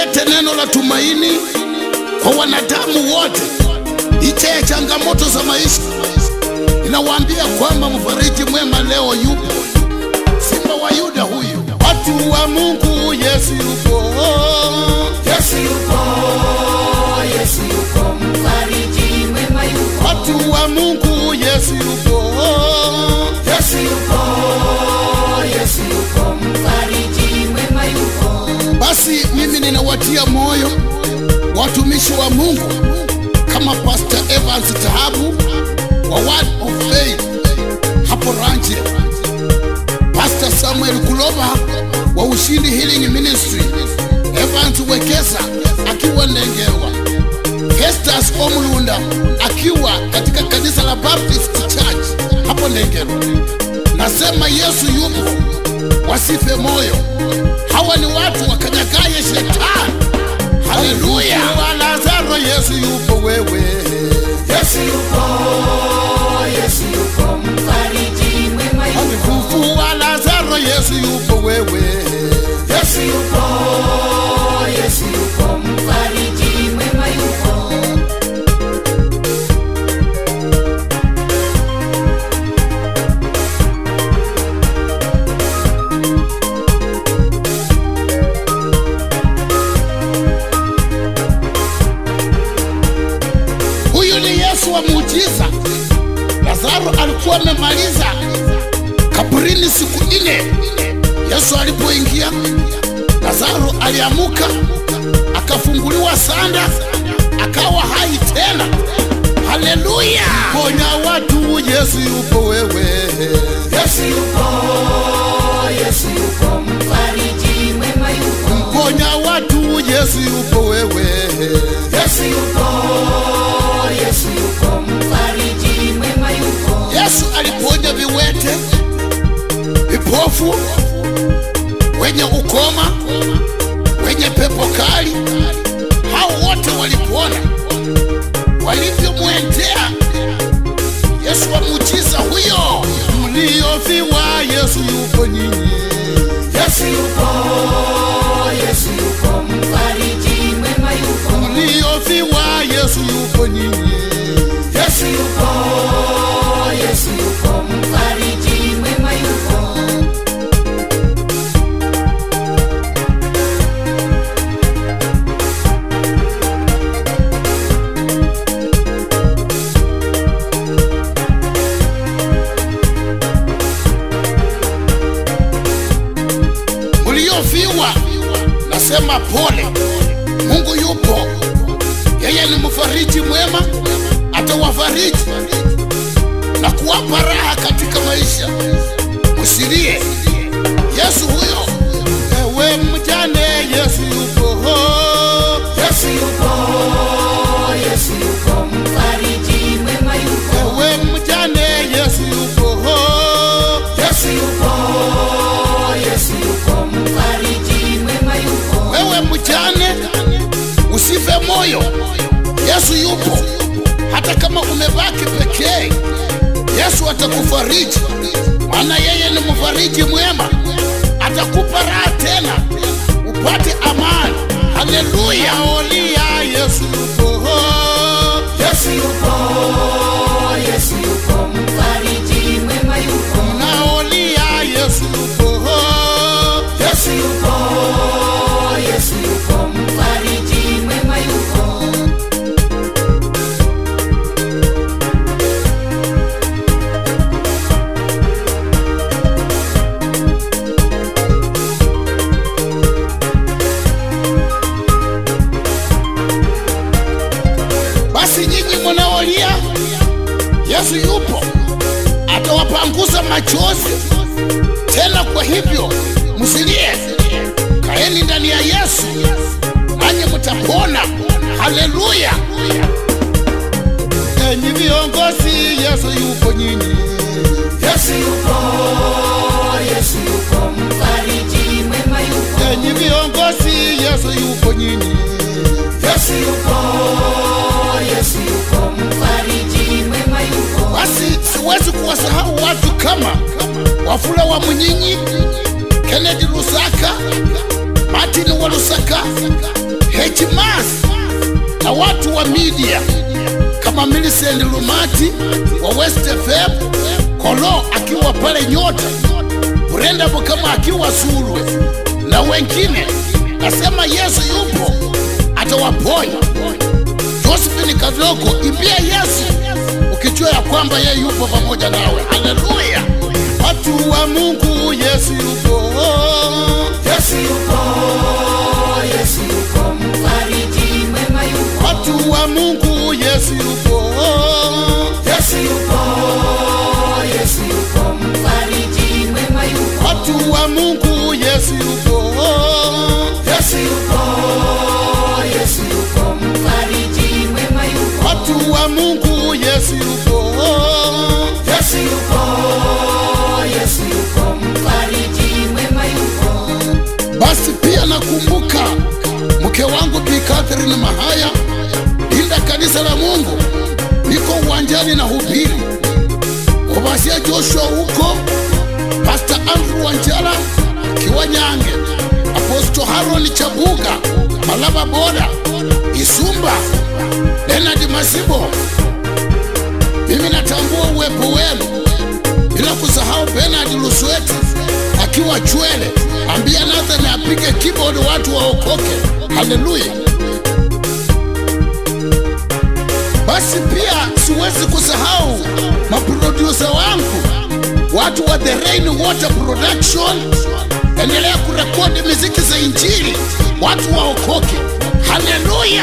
kuleta neno la tumaini kwa wanadamu wote licha ya changamoto za maisha. Ninawaambia kwamba mfariji mwema leo yupo, simba wa Yuda huyu. Watu wa Mungu, Yesu yupo, Yesu yupo, Yesu yupo, mfariji mwema yupo. watu wa Mungu, Yesu yupo, Yesu yupo, Yesu yupo, mfariji mwema yupo. Basi mimi ninawatia moyo watumishi wa Mungu kama Pastor Evans Tahabu wa Word of Faith hapo Ranche, Pastor Samuel Kuloba wa Ushindi Healing Ministry, Evans Wekesa akiwa Ndengerwa, Festus Omlunda akiwa katika kanisa la Baptist Church hapo Ndengerwa. Nasema Yesu yupo, wasife moyo. Hawa ni watu wakanyagaye shetani. Haleluya! Wa Lazaro, Yesu yupo wewe. Yesu yupo, Yesu yupo, mfariji mwema yupo. Mfufu wa Lazaro, Yesu yupo wewe. Yesu yupo, Yesu yupo, mfariji mwema yupo. Huyu ni Yesu wa muujiza. Lazaro alikuwa amemaliza kaburini siku nne. Yesu alipoingia, Lazaro aliamuka, akafunguliwa sanda, akawa hai tena. Haleluya! Ponya watu, Yesu yupo wewe. Yesu yupo, Yesu yupo, mfariji mwema yupo. Ponya watu, Yesu yupo wewe. Yesu yupo, Yesu yupo, mfariji mwema yupo. Yesu aliponya viwete, vipofu, wenye ukoma, wenye pepo kali, hao wote walipona walivyomwendea Yesu wa muujiza huyo. Mliofiwa, Yesu yupo nyinyi. Yesu yupo, Yesu yupo, mfariji mwema yupo. Mliofiwa, Yesu yupo nyinyi. Yesu yupo, Yesu yupo, mfariji mwema yupo. mliofiwa, nasema pole. Mungu yupo, yeye ni mfariji mwema, atawafariji na kuwapa raha katika maisha. Msilie, Yesu huyo. Ewe mjane, Yesu yupo. Yesu yupo, Yesu yupo, mfariji mwema yupo. Ewe mjane, Yesu yupo. Yesu yupo, Yesu yupo, mfariji mwema yupo. Wewe mjane, usife moyo, Yesu yupo. Hata kama umebaki pekee, Yesu atakufariji, maana yeye ni mfariji mwema. Atakupa raha tena, upate amani. Haleluya! Olia, Yesu yupo. Yesu yupo, Yesu yupo, mfariji mwema yupo. Naolia, Yesu yupo. Yesu yupo, Yesu yupo, mfariji mwema yupo. Basi nyinyi mnaolia, Yesu yupo, atawapanguza machozi tena. Kwa hivyo msilie, kaeni ndani ya Yesu nanyi mtapona. Haleluya! Enyi viongozi, Yesu yupo nyinyi. Yesu yupo, Yesu yupo, mfariji mwema yupo. Enyi viongozi, Yesu yupo nyinyi. Yesu yupo, Yesu yupo, mfariji mwema yupo. Basi siwezi kuwasahau watu kama Wafula wa Munyinyi, Kennedy Lusaka, Martin wa Lusaka, Hmas na watu wa media kama Millicent Lumati wa West FM, Kolo akiwa pale Nyota, Brenda Bukama akiwa Sulwe na wengine. Nasema Yesu yupo, atawaponya. Josephine Kadoko, imbia Yesu ukijua ya kwamba yeye yupo pamoja nawe. Haleluya! Watu wa Mungu, Yesu yupo. Yesu yupo, Yesu yupo, mfariji mwema yupo. Watu wa Mungu, Yesu yupo. Yesu yupo, Yesu yupo, mfariji mwema yupo. Watu wa Mungu, Yesu yupo. Yesu yupo, Yesu yupo, mfariji mwema yupo. Watu wa Mungu, Yesu yupo. Yesu yupo, Yesu yupo, mfariji mwema yupo. Basi pia nakumbuka mke wangu Bi Catherine Mahaya, linda kanisa la Mungu, niko uwanjani na hubiri Obasia Joshua huko, Pastor Andrew Wanjala Kiwanyange, Apostle Haron Chabuga, Malaba Boda, Isumba, Leonard Masibo. Mimi natambua uwepo wenu, bila kusahau Bernard Lusweti akiwa Chwele. Ambia Nathan apige keyboard, watu waokoke. Haleluya! Basi pia siwezi kusahau maprodusa wangu, watu wa The Rain Water Production. Endelea kurekodi miziki za Injili, watu waokoke. Haleluya!